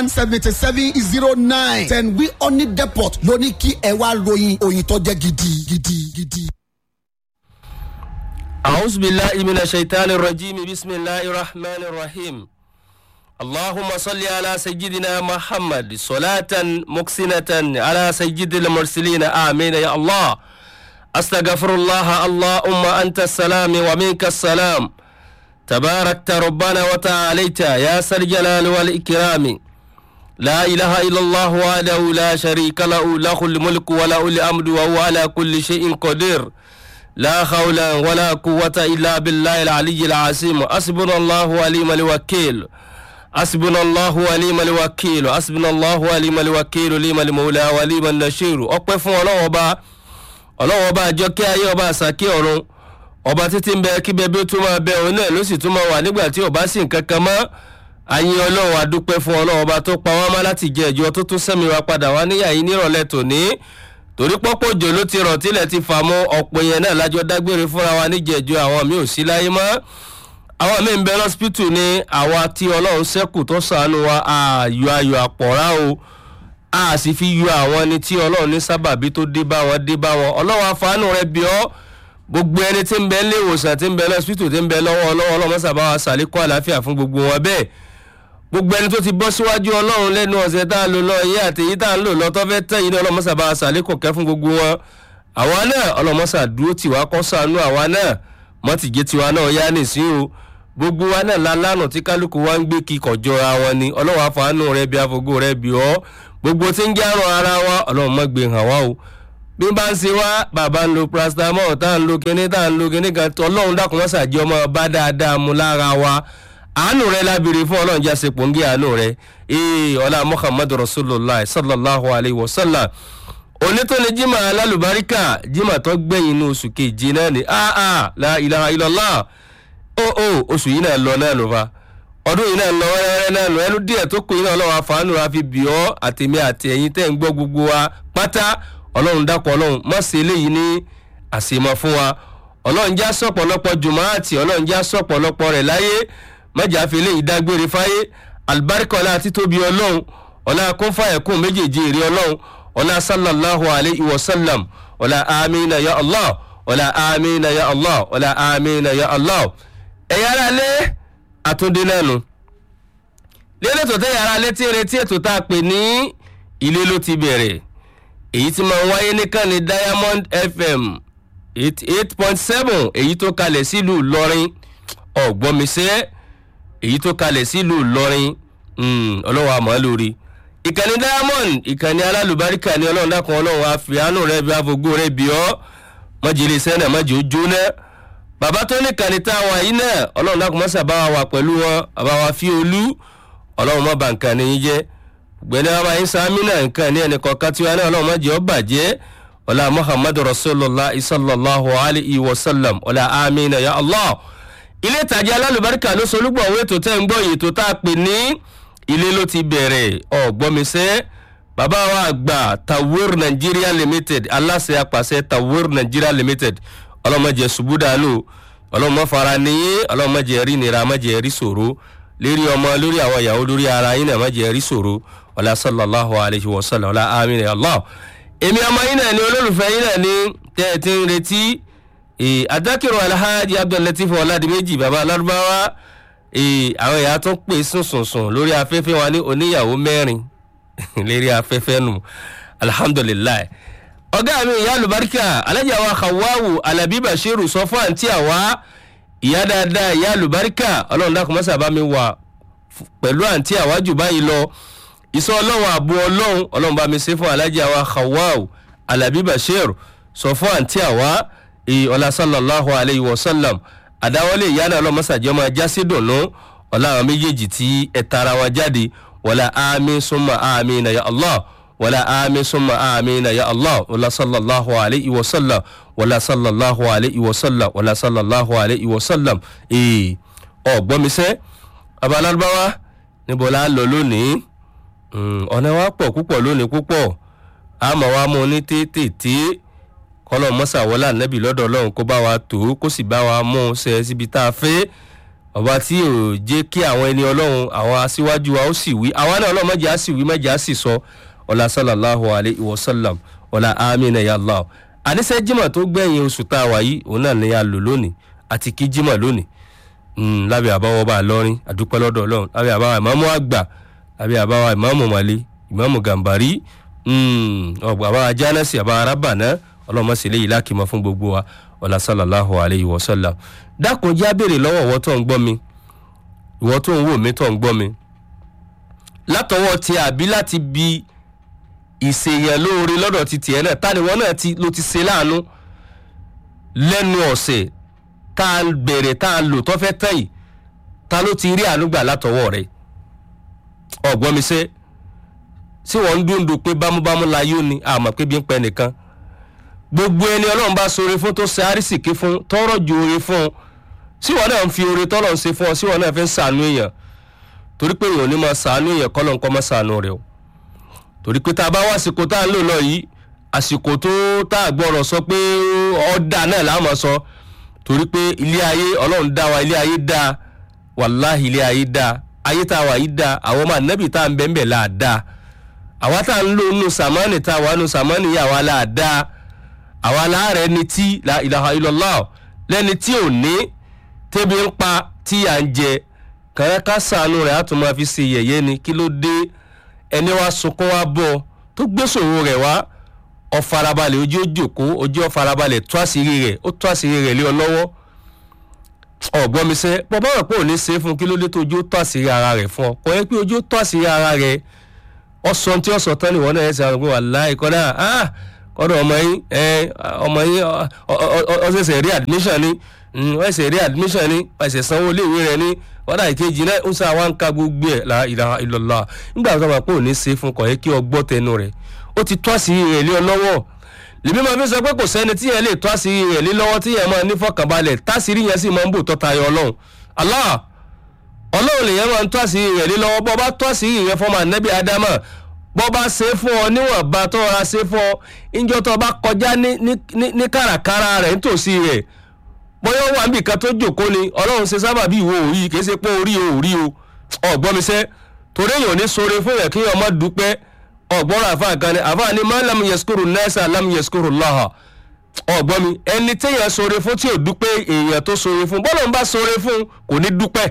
seventy seven zero nine ten wi honey depot ló ní kí ẹ wá ròyìn òyìn tó jẹ́ gidi gidi gidi. أعوذ بالله من الشيطان الرجيم بسم الله الرحمن الرحيم اللهم صل على سيدنا محمد صلاة مقسنة على سيد المرسلين آمين يا الله أستغفر الله اللهم أنت السلام ومنك السلام تباركت ربنا وتعاليت يا ذا الجلال والإكرام لا إله إلا الله وحده لا شريك له له الملك وله الأمر وهو على كل شيء قدير لا حول ولا قوة إلا بالله العلي العظيم حسبنا الله وليم الوكيل حسبنا الله وليم الوكيل حسبنا الله وليم الوكيل ليم المولى وليم النشير ọpẹ́ fún ọlọ́wọ́ ọba ọlọ́wọ́ ọba àjọkẹ́ ayé ọba àsàkí ọ̀run ọba títí ń bẹ kí bẹbí ó tún máa bẹ òun náà ló sì tún máa wà nígbà tí ọba sì ń kankan mọ́ ayé ọlọ́wọ́ adúpẹ́ fún ọlọ́wọ́ ọba tó pa wá má láti jẹ ìjọ tó tún sẹ́mi wa padà wá níyà yìí nírọ̀lẹ́ tòní torí pọ́pọ́ òjò ló ti rọ̀ tílẹ̀ ti fà mọ́ ọ̀pọ̀ yẹn náà lájọ dágbére fúnra wa níjẹ̀jọ àwọn mi ò sí láyé mọ́ àwọn mi ń bẹ lọ́sípítù ní àwa tí ọlọ́run sẹ́kù tó sànù wa ààyò ayò àpọ̀rá o a sì fi yọ àwọn ẹni tí ọlọ́run ní sábàbí tó dé bá wọn dé bá wọn ọlọ́run àfààní rẹ bí ọ́ gbogbo ẹni tí ń bẹ nílé ìwòsàn tí ń bẹ lọ́sípítù tí ń bẹ lọ́wọ́ ọlọ́wọ́ ọlọ́run sábà wa sàlékún àlàáfíà fún gbogbo wọn bẹ́ẹ̀ gbogbo ẹni tó ti bọ́ síwájú ọlọ́run lẹ́nu ọ̀sẹ̀ tá a lò lọ iye àti èyí tá a ń lò lọ tó fẹ́ tẹ̀ yìí ní ọlọ́mọṣà bá a sàlékò kẹ́ fún gbogbo wọn àwa náà ọlọ́mọṣà dúró tiwa kọ́ sànú àwa náà mọ́tìjẹ́ tiwa náà yá nìsín o gbogbo wa náà lálánà tí kálukú wa ń gbé kíkọ̀ jọra wọn ni ọlọ́wọ́ àfàánù rẹ bí afogo rẹ bí ọ́ gbogbo tí ń járun ara wa ọlọ́run mọ́ gbé hàn wá o bí bá ń ṣe wá bàbá ń lo paracetamol tá à ń lo kinní tá à ń lo kinní kan ọlọ́run dákun mọ́sàjẹ́ ọmọ bá dáadáa mu lára wa àánú rẹ lábìrì fún ọlọ́run jáse pòǹgì àánú rẹ ee ọlá muhammadu rasulillah sallallahu alayhi wa sallam onítọ́ni jimá alálùbáríkà jimá tó gbẹ̀yìn ní oṣù keje náà ni aa la ilaha illallah o o oṣù yìí náà lọ náà ló fa ọdún yìí náà lọ wẹ́rẹ́wẹ́rẹ́ náà lọ ẹnu díẹ̀ tó kù yìí náà ọlọ́run àfàánù ra fi bì ọ́ àtẹ̀mí àti ẹ̀yìn tẹ́ ń gbọ́ gbogbo wa pátá ọlọ́run dákọ̀ ọlọ́run má ṣe eléyìí ní àṣemọ fún wa ọlọ́run já sọ̀pọ̀lọpọ̀ jùmọ̀ àti ọlọ́run já sọ̀pọ̀lọpọ̀ rẹ̀ láyé mẹ́jà fi eléyìí dágbére fáyé alibarika ọlá títóbi ọlọ́run ọlá kúnfàyẹ̀kùn méjèèjì èrè ọlọ́run ọlá sallallahu alayhi wa sallam ọlá amina ya allah ọlá amina ya allah ọlá amina ya allah ẹ̀yà ara lé àtúndé náà nù lélẹ̀ tó tẹ́ yàrá létí retí ètò tá a pè ní ilé ló ti bẹ̀rẹ̀ èyí tí máa ń wáyé nìkan ní diamond fm eight point seven èyí tó kalẹ̀ sílùú ìlọrin ọ̀gbọ́nmisẹ́ èyí tó kalẹ̀ sílùú ìlọrin ọlọ́wọ́ àmọ́ lórí ìkànnì diamond ìkànnì alálùbáríkà ní ọlọ́run dákan ọlọ́run àfihànù rẹ bí afogó rẹ bí ọ́ mọ́jìlẹ̀ sẹ́nà mọ́jì ó jóná bàbá tó ní kàní tá a wà yìí náà ọlọ́run dákan mọ́sà bá wa wà pẹ̀lú wọn bàbá wa fi olú ọlọ́run mọ́ bá nǹkan ní yín jẹ́ gbẹ̀ni bàbá yín sàmì náà nǹkan ní ẹnì kọ̀ọ̀kan tiwa náà ọlọ́run mọ́jì ó bàjẹ́ ọlá muhammadu rasulillah sallallahu alayhi wa sallam ọlá amina ya allah ilé ìtajà alálùbáríkà ló solúgbọ̀ owó ètò tẹ́ ń gbọ́ yìí tó tá a pè ní ilé ló ti bẹ̀rẹ̀ ọ̀gbọ́misẹ́ bàbá wa àgbà tawir nigeria limited aláṣẹ apàṣẹ tawir nigeria limited ọlọ́mọdé ṣubúdàlù ọlọ́mọ fara níyé ọlọ́mọdé rí nira ọmọdé rí sòro lérí ọmọ lórí àwọn ìyàwó lórí ara yín náà ọmọdé rí sòro ọlá sallallahu alayhi wa sallam ọlá amina allah èmi ọmọ yín náà ni olólùfẹ́ yín náà ni tẹ́ ẹ ti ń retí adákìrò alhaji abdullatif ọládìméjì baba alárúbáwá àwọn èèyàn tó ń pè sùnsùnsùn lórí afẹ́fẹ́ wa ní oníyàwó mẹ́rin lérí afẹ́fẹ́ nù alhamdulilayi ọgá mi ìyá alùbáríkà alájà wa hawawu alabi bashiru sọ fún àǹtí àwa ìyá dáadáa ìyá alùbáríkà ọlọ́run dákun mọ́sá bá mi wà pẹ̀lú àǹtí àwa jù báyìí lọ ìsọ ọlọ́run àbú ọlọ́run ọlọ́run bá mi ṣe fún alájà wa hawawu alabi bashiru sọ fún àǹtí àwa ọlá sallallahu alayhi wa sallam àdáwọlé ìyá náà lọ́mọ́sàjẹ́ ọmọ ajá sí dùnú ọlá àwọn méjèèjì tí ẹ tara wọn jáde wọlá àmì súnmọ́ àmì na ya allah wọlá àmì súnmọ́ àmì na ya allah wọlá sallallahu alayhi wa sallam wọlá sallallahu alayhi wa sallam wọlá sallallahu alayhi wa sallam ee ọgbọ́nmisẹ́ abalárúbáwá níbo la lọ lónìí ọ̀nà wa pọ̀ púpọ̀ lónìí púpọ̀ àmọ́ wa mú ní tètè kọlọ mọsà wọlé ànábì lọdọ ọlọrun kó bá wa tó kó sì bá wa mú un ṣe síbi tá a fẹ́ ọba tí ò jẹ́ kí àwọn ẹni ọlọ́run àwọn aṣíwájú wa ó sì wí àwa náà ọlọ́run mọ̀jẹ̀ á sì wí mọ̀jẹ̀ á sì sọ ọ̀là sallallahu alayhi wa sallam ọ̀là amina ya allah àníṣe jimá tó gbẹ̀yìn oṣù tá a wà yìí òun náà ni a lò lónìí àti kí jimá lónìí Mm, lábẹ́ àbáwọ̀ bá a lọ́rin àdúpẹ́ lọ́dọ̀ ọlọ́run lábẹ́ àbáwọ̀ ìmáàmù àgbà lábẹ́ àbáwọ̀ ìmáàmù màlẹ́ ìmáàmù gàmbàrí ọgbà àbáwọ̀ jánẹ́sì àbáwọ̀ arábàná ọlọ́mọ sì léyìí lákìmọ̀ fún gbogbo wa ọ̀là sallallahu alayhi wa sallam dákun já béèrè lọ́wọ́ ìwọ tó ń gbọ́ mi ìwọ tó ń wò mí tó ń gbọ́ mi látọwọ́ ti àbí láti bi ìṣèyàn lóore lọ́dọ̀ ti tiẹ̀ náà tani wọn náà ló ti ṣe láàánú lẹ́nu ọ̀sẹ̀ tá a bẹ̀rẹ̀ tá a lò tó fẹ́ tán yìí ta ló ti rí àánúgbà látọwọ́ rẹ̀ ọ̀gbọ́n mi ṣe tí wọ́n ń dúndùn pé bámúbámú la yóò ní àmọ́ pé bí ń pẹ́ nìkan gbogbo ẹni ọlọ́run bá sọre fún tó ṣe àrísìkí fún tọrọ ju oore fún sí wọn náà ń fi oore tọ́lọ̀ ń ṣe fún ọ sí wọn náà fi ń sànú èèyàn torí pé èèyàn ò ní máa sànú èèyàn kọ́lọ̀ nǹkan máa sànú rẹ̀ o torí pé tá a bá wá àsìkò tá a ń lò lọ yìí àsìkò tó tá a gbọ́rọ̀ sọ pé ọ̀dà náà láàmú sọ torí pé ilé ayé ọlọ́run dá wa ilé ayé dá wàláhì ilé ayé dá ayé tá a wà yìí dá àwọn ọmọ ànábì tá a ń bẹ́ẹ̀ bẹ́ẹ̀ là á dá àwa tá a ń lò nù sàmánì tá a wà nù sàmánì yìí àwa là á dá àwa láàrẹ̀ ni tí la ilaha illallah lẹ́ni tí ò ní tẹ́bi ń pa tí à ń jẹ kàrẹ́ ká sànù rẹ̀ á tún máa fi ṣe yẹ̀yẹ́ ni kí ló dé ẹni wá sunkún wá bọ̀ tó gbé sòwò rẹ̀ wá ọ̀farabalẹ̀ ojú ó jòkó ojú ọ̀farabalẹ̀ tó àṣírí rẹ̀ ó tó àṣírí rẹ̀ lé ọ lọ́wọ́ ọ̀gbọ́n mi sẹ́ bọ́ báwọn pé ò ní ṣe é fún kí ló dé tó ojú ó tó àṣírí ara rẹ̀ fún ọ kò yẹ pé ojú ó tó àṣírí ara rẹ̀ ọ̀sán tí ọ̀sán tán nìwọ náà ẹ̀ ṣe àwọn pé wàláhì kọ́dà ah kọ́dọ̀ ọmọ yín ọmọ yín ọ̀ṣẹ̀ṣẹ̀ rí admission ni ọ̀ṣẹ̀ rí admission ni ọ̀ṣẹ̀ sanwó iléèwé rẹ̀ ni kọ́dà ìkejì náà ń sá wa ń ka gbogbo ẹ̀ la ilaha illallah nígbà tó máa pé ò ní ṣe é fún kọ̀ yẹ kí ọ gbọ́ tẹnu rẹ̀ ó ti tó àṣírí rẹ̀ lé ọ lọ́wọ́ lèmi máa fi sọ pé kò sẹ́ni tí yẹn lè tó àṣírí rẹ̀ lé lọ́wọ́ tí yẹn máa ní fọkànbalẹ̀ táṣírí yẹn sì máa ń bò tọ́ta yọ ọlọ́run Allah ọlọ́run lèyẹn máa ń tó àṣírí rẹ̀ lé lọ́wọ́ bọ́ bá tó àṣírí rẹ̀ fọmọ ànẹ́bí ádámà bọ́ bá ṣe é fún ọ níwọ̀nba tó ra ṣe é fún ọ ìjọ tó bá kọjá ní kàràkàrà rẹ̀ nítòsí rẹ̀ bóyá wà níbi kan tó jòkó ni ọlọ́run ṣe sábà bí ìwọ òrí kì í ṣe pé orí o òrí o ọ̀gbọ́n mi sẹ́ torí èèyàn ní sore fún yẹn kí ọmọ dúpẹ́ ọgbọ́n àfa kan ni àfa ni máa lam yẹskuru nẹ́ẹ̀sà lam yẹskuru lọ́hà ọgbọ́n mi ẹni téèyàn sore fún tí ò dúpẹ́ èèyàn tó sore fún bọ́lá ń bá sore fún kò ní dúpẹ́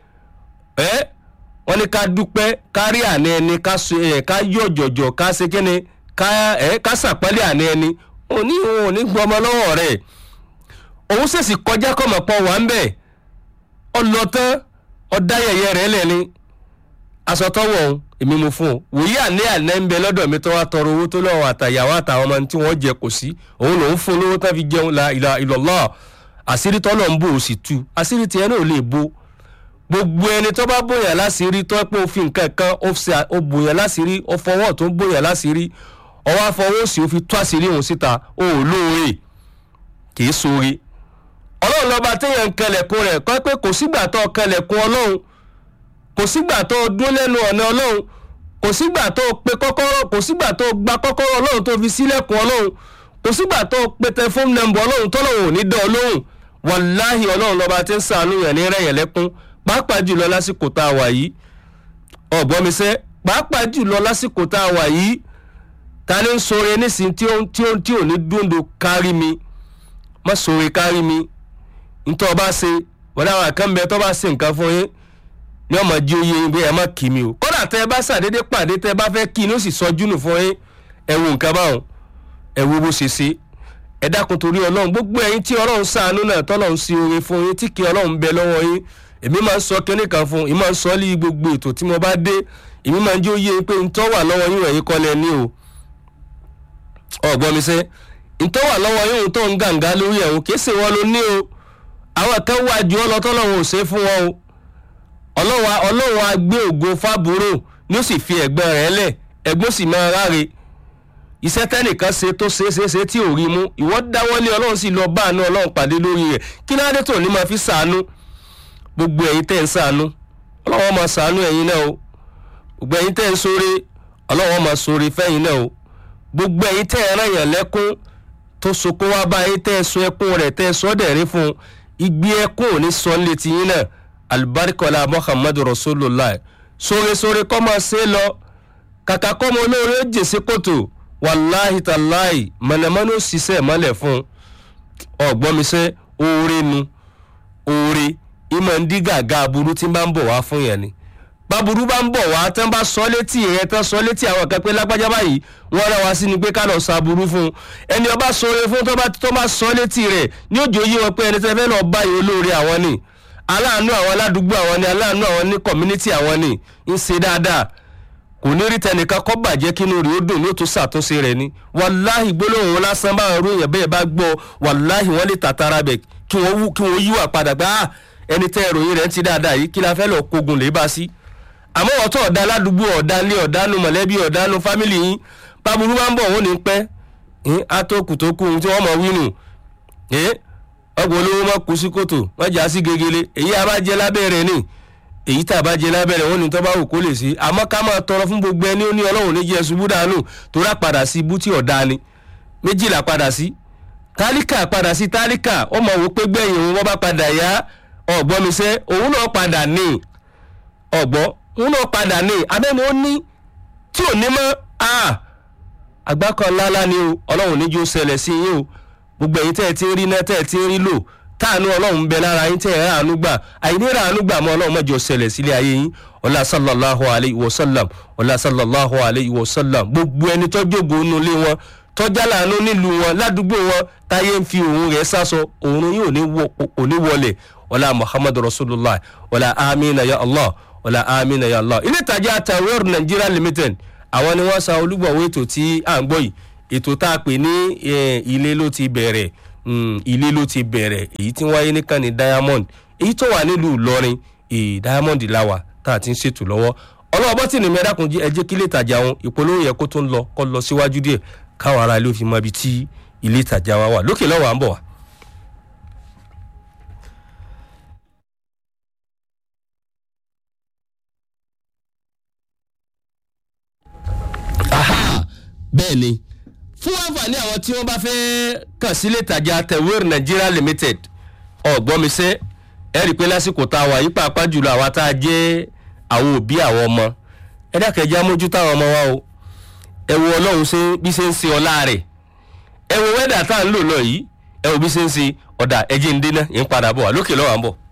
ẹ́ wọ́n ní ká dúpẹ́ kárí àní ẹni ká yọ̀ jọ̀jọ̀ ká ṣe kíni ká ṣàpẹ́lẹ̀ àní ẹni òní òun ò ní gbọmọ lọ́wọ́ rẹ̀ òun ṣèṣì kọjá kọ́mọ̀ pọ̀ wá ń bẹ̀ ọlọ́tán ọ̀dáyẹyẹ rẹ̀ lẹ́ni aṣọ tọ́wọ̀ òun èmi mo fún un wòye àní àná ń bẹ lọ́dọ̀ mi tó wá tọrọ owó tó lọ́wọ́ àtàyàwó àtàwọn ọmọ tí wọ́n jẹ kò sí òun lòún fún lówó tó fi jẹun la ìlà ìlọ́lá àṣírí tọ́lọ̀ ń bò ó sì tú àṣírí tiẹ̀ náà ò lè bo gbogbo ẹni tó bá bòyàn láṣìírí tó pé ó fi nǹkan kan ó bòyàn láṣìírí ó fọwọ́ tó ń bòyàn láṣìírí ọwọ́ afọwọ́ sí ó fi tú àṣírí òun síta ó ò lóore kì í sóore ọlọ́run lọ́ba téèyàn ń kẹlẹ̀kùn rẹ̀ kọ́ pé kò sígbà tó kẹlẹ̀kùn ọlọ́run kò sígbà tó dún lẹ́nu ọ̀nà ọlọ́run kò sígbà tó pe kọ́kọ́rọ́ kò sígbà tó gba kọ́kọ́rọ́ ọlọ́run tó fi sílẹ̀kùn ọlọ́run kò sígbà tó pe tẹfóònù nọ́mbà ọlọ́run tọ́lọ́run ò ní dán ọlọ́run wàláhì ọlọ́run lọ́ba tí ń sàánú yẹn ní rẹ̀yẹ̀ lẹ́kún pàápàá jùlọ lásìkò tá a wà yìí ọ̀gbọ́n mi sẹ́ pàápàá jùlọ lásìkò tá a wà yìí ta ni ń sọre nísìn tí ó tí ó tí ò ní dúndò kárí mi má sọre kárí mi ntọ́ ọba ṣe wọ́n dáhùn àkànbẹ tó bá ṣe nǹkan fún yín ní ọmọ jí oyè yín bí ẹ má kì mí o kódà tẹ ẹ bá ṣàdédé pàdé tẹ ẹ bá fẹ́ kí ni ó sì sọjú nù fún yín ẹ wo nǹkan báwọn ẹ wo bó ṣe ṣe ẹ dákun torí ọlọ́run gbogbo ẹ̀yin tí ọlọ́run ṣàánú náà tọ́lọ́run sí oore fún yín tí kì ọlọ́run bẹ lọ́wọ́ yín èmi máa ń sọ kínní kan fún èmi máa ń sọ lé gbogbo ètò tí mo bá dé èmi máa ń jẹ́ oyè pé ntọ́ wà lọ́wọ́ yín wọ̀nyí kọ́lẹ̀ ní o ọ̀gbọ́n mi sẹ́ ntọ́ wà lọ́wọ́ yín tó ń gàǹgà lórí ẹ̀hún kìí ṣe wọn ló ní o àwọn kan wá ju ọ lọ tọ́lọ́run ò ṣe é fún wọn o ọlọ́run ọlọ́run á gbé ògo fábúrò ní ó sì fi ẹ̀gbọ́n rẹ̀ lẹ̀ ẹ̀gbọ́n sì máa ráre iṣẹ́ tẹ́nìkan ṣe tó ṣe é ṣe é ṣe tí ò rí mú ìwọ dáwọ́lé ọlọ́run sì lọ bá àánú ọlọ́run pàdé lórí rẹ̀ kí náà dé tó ní máa fi ṣàánú gbogbo ẹ̀yin tẹ́ ń ṣàánú ọlọ́run máa ṣàánú ẹ̀yin náà o gbogbo ẹ̀yin tẹ́ ń ṣoore ọlọ́run máa ṣoore fẹ́yin náà o gbogbo ẹ̀yin tẹ́ ẹ rán yàn lẹ́kún tó sokó wá bá yín tẹ́ ẹ sọ ẹkún rẹ̀ tẹ́ ẹ sọ dẹ̀rín fún un igbe ẹkún ò ní sọ létí yín náà alibarikola muhammadu rasulillah sóresóre kọ́ máa ṣe lọ kàkà kọ́ mọ olóore ó jèsè kòtò wàláhì tàláhì mọ̀nàmọ́ná ó ṣiṣẹ́ mọ́lẹ̀ fún ọ̀gbọ́n mi sẹ́ oore nu oore ìmọ̀ ń dí gàgà aburú tí ń bá ń bọ̀ wá fún yẹn ni báburú bá ń bọ̀ wá tán bá sọ létí rẹ tán sọ létí àwọn kan pé lágbájá báyìí wọ́n rán wa sí ni pé ká lọ sa aburú fún un ẹni ọba sọre fún tó bá tó bá sọ létí rẹ ní òjò yí wọn pé ẹni tẹ́ fẹ́ lọ báyìí olóore àwọn ni aláàánú àwọn aládùúgbò àwọn ni aláàánú àwọn ní community àwọn ni ń ṣe dáadáa kò ní rí tẹnìkan kọ́ bàjẹ́ kínú rẹ̀ ó dùn ní ó tún ṣàtúnṣe rẹ̀ ni wàláhì gbólóhùn lásán báwọn ọ̀rọ̀ èèyàn bẹ́ẹ̀ bá gbọ́ wàláhì wọ́n lè tàtàrà bẹ̀ kí wọ́n wú kí wọ́n yíwà padà gbá ẹni tẹ́ ìròyìn rẹ̀ ń ti dáadáa yìí kí la fẹ́ lọ kogun lè bá sí. àmọ́ wọ́n tó ọ̀dà aládùúgbò ọ̀dà ilé ọ̀dànù mọ̀lẹ́bí ọ̀dànù fámìlì yín báburú bá ń bọ̀ wọ́n ní pẹ́ àtòkù tó kù tí wọ́n mọ̀ wínú ọgbọ̀n olówó má kú sí kòtò má jà sí gegele èyí abájẹ́ lábẹ́rẹ́ ni èyí tá a bá jẹ lábẹ́rẹ́ wọn ni tó bá wù kó lè ṣe àmọ́ ká máa tọrọ fún gbogbo ẹni ó ní ọlọ́run ní jẹ́ ṣubú dànù tó rà padà sí ibú tí ọ̀dà ni méjìlá padà sí tálíkà padà sí tálíkà ó mọ̀ wò pé gbẹ̀yìn òun wọ́n bá padà yá ọ̀gbọ́n mi sẹ́ òun náà padà ní ọ̀gbọ́n òun náà padà ní abẹ́ni ó ní tí ò ní mọ́ àgbákan ńláńlá ni o ọlọ́run níjú ó ṣẹlẹ̀ sí yín o gbogbo ẹ̀yin tẹ́ ẹ ti ń rí náà tẹ́ ẹ ti ń rí lò táànù ọlọ́run ń bẹ lára yín tẹ́ ẹ ráàánú gbà àìní ráàánú gbà mọ́ ọlọ́run mọ́jọ ṣẹlẹ̀ sílé ayé yín ọlá sallallahu alayhi wa sallam ọlá sallallahu alayhi wa sallam gbogbo ẹni tọ́jú ògo inú ilé wọn tọ́jà láàánú nílùú wọn ládùúgbò wọn táyé ń fi òun rẹ̀ sásọ òun yìí ò ní wọlé ọlá muhammadu rasulillah ọlá amina ya allah ọlá amina ya allah ilé ìtajà tawir nigeria limited àwọn ni wọ́n sa olúgbọ̀wọ́ ètò tí à ń gbọ́ yìí ètò tá a pè ní ilé ló ti bẹ̀rẹ̀ ilé ló ti bẹ̀rẹ̀ èyí tí wáyé nìkan ní diamond èyí tó wà nílùú ìlọrin diamond làwà tá a ti ń ṣètò lọ́wọ́ ọlọ́wọ́ bọ́tì ní mẹ́dàkùn jí ẹjẹ́ kí ilé ìtajà wọn ìpolówó yẹ kó tó ń lọ kó lọ síwájú díẹ̀ káwọn ará ilé ó fi mọ ibi tí ilé ìtajà wa wà lókè lọ́wọ́ à ń bọ̀ wá. bẹ́ẹ̀ ni fún àǹfààní àwọn tí wọ́n bá fẹ́ kàn sílé ìtajà tewir nigeria limited ọ̀gbọ́nmisẹ́ ẹ rí i pé lásìkò tá a wà yí pàápàá jùlọ àwa tá a jẹ́ àwọn òbí àwọn ọmọ ẹ dákẹ́jẹ́ amójútó àwọn ọmọ wa o ẹ wo ọlọ́run ṣe bí ṣe ń ṣe ọlá rẹ̀ ẹ wo wẹ́dà tá à ń lò lọ yìí ẹ wo bí ṣe ń ṣe ọ̀dà ẹjẹ́ ń dé náà ń padà bọ̀ wá lókè lọ́wọ́ à ń bọ̀.